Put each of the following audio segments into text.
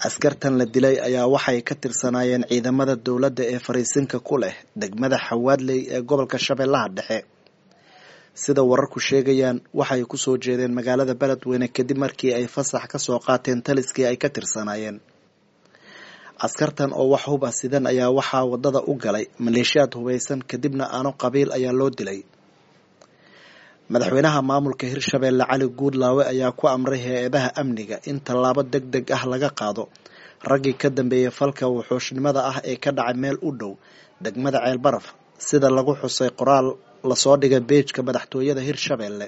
askartan la dilay ayaa waxay ka tirsanaayeen ciidamada dowladda ee fariisinka ku leh degmada xawaadley ee gobolka shabeellaha dhexe sida wararku sheegayaan waxay kusoo jeedeen magaalada beledweyne kadib markii ay fasax kasoo qaateen taliskii ay ka tirsanaayeen askartan oo wax hub ah sidan ayaa waxaa wadada u galay maleeshiyaad hubaysan kadibna aano qabiil ayaa loo dilay madaxweynaha maamulka hirshabeelle cali guudlaawe ayaa ku amray hay-adaha amniga in tallaabo deg deg ah laga qaado raggii ka dambeeyey falka wuxuushnimada ah ee ka dhacay meel u dhow degmada ceelbaraf sida lagu xusay qoraal lasoo dhigay beejka madaxtooyada hirshabeelle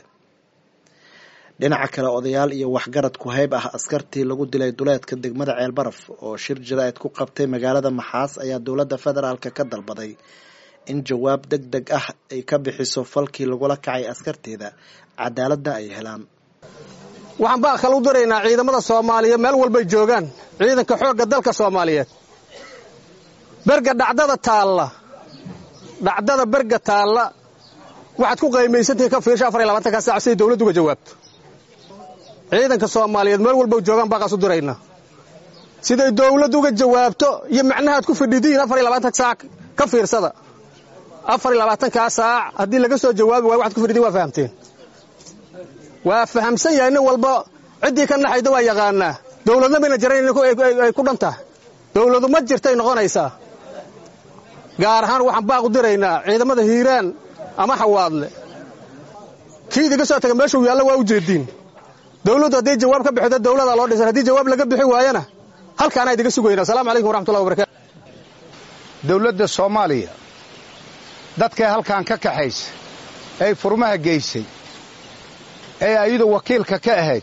dhinaca kale odayaal iyo waxgarad ku-hayb ah askartii lagu dilay duleedka degmada ceelbaraf oo shir jaraa'id ku qabtay magaalada maxaas ayaa dowladda federaalk ka dalbaday in jawaab deg deg ah ay ka bixiso falkii lagula kacay askarteeda cadaaladna ay helaan waxaan baa kala u diraynaa ciidamada soomaaliya meel walbay joogaan ciidanka xoogga dalka soomaaliyeed berga dhacdada taalla dhacdada berga taalla waxaad ku qaymaysantihiin ka fiirsha afar iyo labaatanka saac siday dawladdu uga jawaabto ciidanka soomaaliyeed meel walbay joogaan baaqaas u diraynaa siday dawladdu uga jawaabto iyo macnahaad ku fidhidiin afar iyo labaatanka saac ka fiirsada afar iyo labaatankaa saac haddii laga soo jawaabi waayo waxad ku fidhidiin waa fahamteen waa fahamsan yahay nin walba ciddii ka naxayda waa yaqaanaa dawladna mayna jarayn ay ku dhan tahay dawladu ma jirtay noqonaysaa gaar ahaan waxaan baaq u diraynaa ciidamada hiiraan ama xawaadle kii idiga soo taga meeshuu yaallo waa u jeediin dawladdu hadday jawaab ka bixido dawladaa loo dhisan haddii jawaab laga bixi waayana halkaanaa idiga sugayna asalamu calaykum waraxmatullahi wabarakatu dawladda soomaaliya dadkay halkan ka kaxaysa ay furmaha geysay ee ayadu wakiilka ka ahayd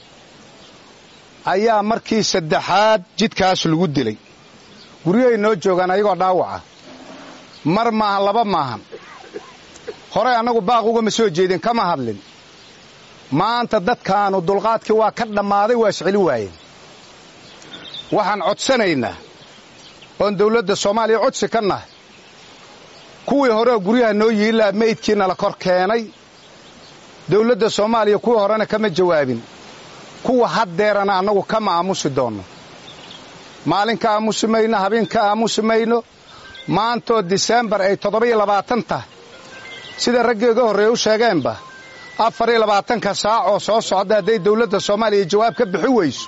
ayaa markii saddexaad jidkaas lagu dilay guryahay noo joogaan ayagoo dhaawaca mar maahan laba maahan horey annagu baaq ugama soo jeedin kama hadlin maanta dadkaanu dulqaadkii waa ka dhammaaday waa isceli waayeen waxaan codsanaynaa oon dawladda soomaaliya codsi ka nahay kuwii horeoo guryaha noo yiilaa meydkiina la kor keenay dawladda soomaaliya kuwii horena kama jawaabin kuwa haddeerana annagu kama aamusi doonno maalin ka aamusi mayno habeen ka aamusi mayno maantoo diseembar ay toddoba-iyo labaatan tahay sida raggiiga horreeye u sheegeenba afar iyo labaatanka saac oo soo socda hadday dawladda soomaaliya jawaab ka bixi weyso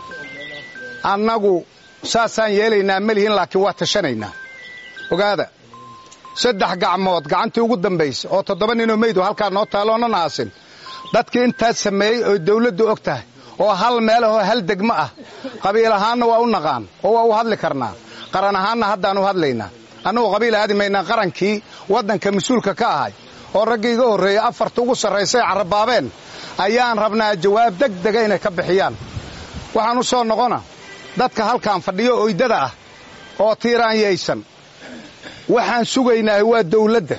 annagu saasaan yeelaynaa melihin laakiin waa tashanaynaa ogaada saddex gacmood gacantii ugu dambaysa oo toddoba ninoo meydu halkaa noo taalloonan aasin dadkii intaas sameeyey oo dawladdu og tahay oo hal meel ahoo hal degmo ah qabiil ahaanna waa u naqaan oo waa u hadli karnaa qaran ahaanna haddaan u hadlaynaa annagu qabiil aadi maynaa qarankii waddanka mas-uulka ka ahay oo raggii iga horreeyey afarta ugu sarraysay carrabaabeen ayaan rabnaa jawaab deg dega inay ka bixiyaan waxaan u soo noqona dadka halkaan fadhiyo oydada ah oo tiiraanyaysan waxaan sugaynaa waa dawladda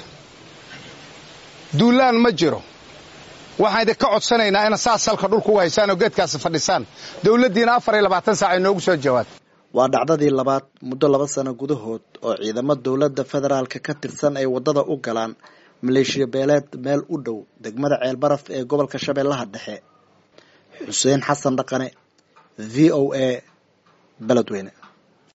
duulaan ma jiro waxaan idinka codsanaynaa ina saas halka dhulka ugu haysaan oo geedkaasi fadhisaan dawladdiina afar iyo labaatan saac ay noogu soo jawaabto waa dhacdadii labaad muddo laba sano gudahood oo ciidamo dowladda federaalka ka tirsan ay waddada u galaan maleeshiya beeleed meel u dhow degmada ceelbaraf ee gobolka shabeellaha dhexe xuseen xasan dhaqane v o a beledweyne